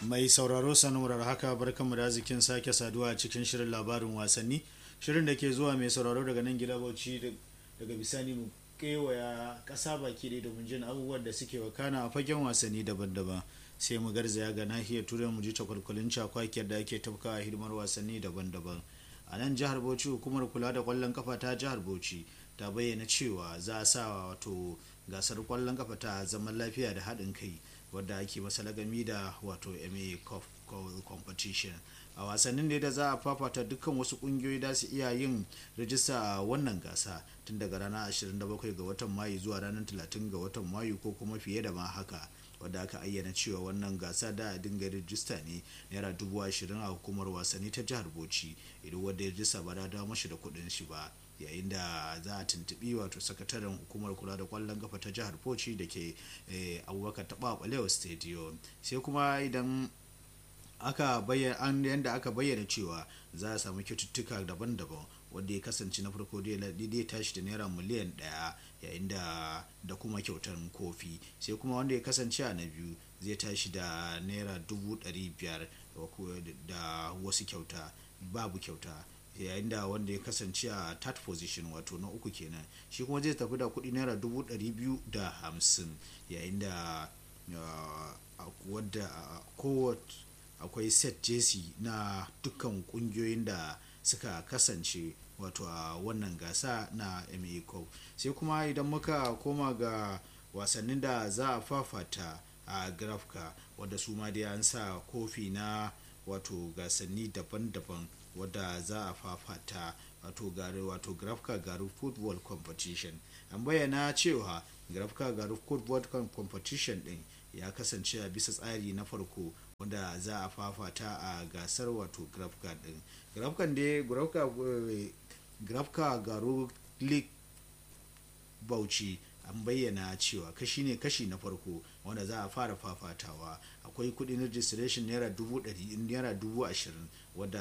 mai sauraro sanurar haka barkanmu da zikin sake saduwa a cikin shirin labarin wasanni shirin da ke zuwa mai sauraro daga nan gida bauchi daga bisani mu kewaya kasa baki da domin jin abubuwan da suke wakana a fagen wasanni daban-daban sai mu garzaya ga nahiyar turai mu ji takwalkwalin cakwakiyar da ake tafka a hidimar wasanni daban-daban a nan jihar bauchi hukumar kula da kwallon kafa ta jihar bauchi ta bayyana cewa za a sa wato gasar kwallon kafa ta zaman lafiya da haɗin kai wadda ake masa lagami da wato ma competition a wasannin da za a fafata dukkan wasu kungiyoyi da su iya yin rajista a wannan gasa tun daga ranar 27 ga watan mayu zuwa ranar 30 ga watan mayu ko kuma fiye da ma haka wadda aka ayyana cewa wannan gasa da a dinga rijista ne naira dubu ashirin a hukumar wasanni ta jihar bauchi idan wadda ya rijista ba da dawo mashi da kuɗin shi ba yayin da za a tuntubi wato sakataren hukumar kula da kwallon kafa ta jihar bauchi da ke abubakar taɓa ɓalewa stadium sai kuma idan aka bayyana yadda aka bayyana cewa za a samu kyaututtuka daban-daban wanda ya kasance na farko dai tashi da naira miliyan daya yayin da da kuma kyautar kofi sai kuma wanda ya kasance a na biyu zai tashi da naira dubu ɗari biyar da wasu kyauta babu kyauta yayin da wanda ya kasance a third position wato na uku kenan shi kuma zai tafi da kuɗi naira dubu ɗari biyu da hamsin yayin da wadda kowace akwai set jesi na dukkan kungiyoyin da suka kasance wato a wannan gasa na ma cup sai kuma idan muka koma ga wasannin da za a fafata a grafka wadda su ma dai an sa kofi na wato gasanni daban-daban wadda za a fafata wato gari wato grafka garu football competition an bayyana cewa grafka garu football competition din ya kasance a bisa tsari na farko wanda za a fafata a gasar wato grafka din grafkan dai grafka garo league bauchi an bayyana cewa kashi ne kashi na farko wanda za a fara fafatawa akwai kudin registration naira dubu ashirin wadda